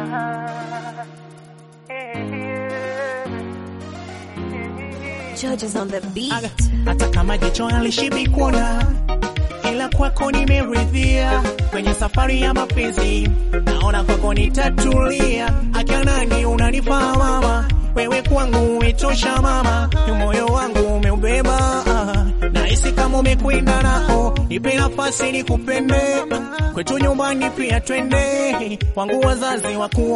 Judges on the beat. Aga, hata kama jicho halishibi kuona, ila kwako nimeridhia. Kwenye safari ya mapenzi, naona kwako nitatulia. Akia nani unanifaa mama, wewe kwangu umetosha mama, moyo wangu umeubeba. Nahisi kama umekwenda nao, nipe nafasi nikupende, kwetu nyumbani pia twende, wangu wazazi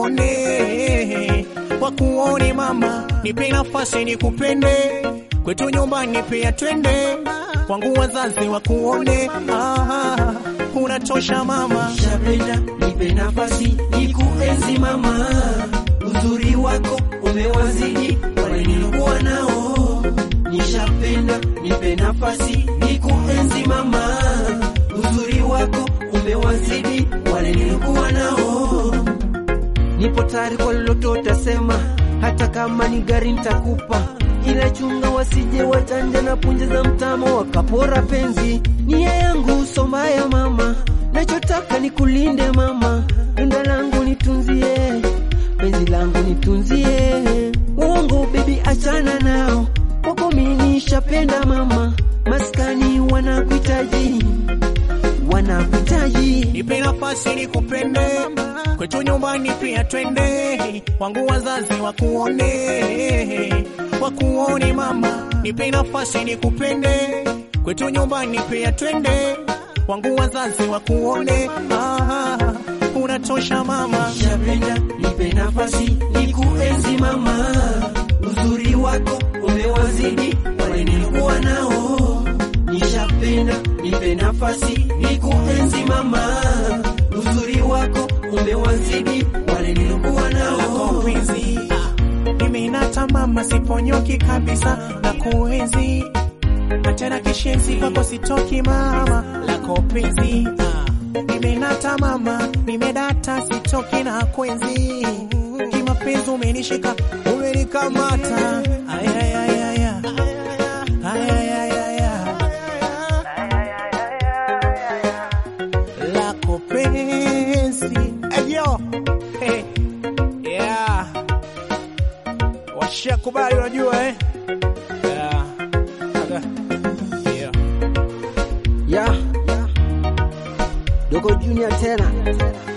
wakuone, wakuone mama, nipe nafasi nikupende kwetu nyumbani pia twende, kwangu wazazi wakuone. Ah, unatosha mama, Shapenda, nipe nafasi nikuenzi mama, uzuri wako umewazidi wale nilokuwa nao. Nishapenda, nipe nafasi nikuenzi mama, uzuri wako umewazidi wale nilokuwa nao. Nipo tayari kwa lolote utasema, hata kama ni gari nitakupa, ila chunga wasije wachanja na punje za mtamo wakapora penzi. Nia yangu so mbaya mama, nachotaka ni kulinde mama, tunda langu nitunzie, penzi langu nitunzie. Uongo baby, achana nao, kwako mimi nishapenda mama, maskani wanakuhitaji, wanakuhitaji nipe nafasi nikupende, kwetu nyumbani pia twende, kwangu wazazi wakuone, wakuone mama, nipe nafasi nikupende, kwetu nyumbani pia twende, kwangu wazazi wakuone. Ah, unatosha mama. Shapenda, nipe nafasi nikuenzi mama, uzuri wako umewazidi wale nilikuwa nao. Nishapenda, nipe nafasi nikuenzi mama, uzuri wako umewazidi wale nilikuwa nao. mapenzi mimi natamama siponyoki kabisa na kuenzi achana kishenzi kwako sitoki mama lako penzi mimi natamama nimedata sitoki na kwenzi kimapenzi umenishika umenikamata ayayayaya ayayayaya lako penzi eyo hey. yeah washakubali unajua eh yeah. Aga. yeah. Ya Dogo Junior tena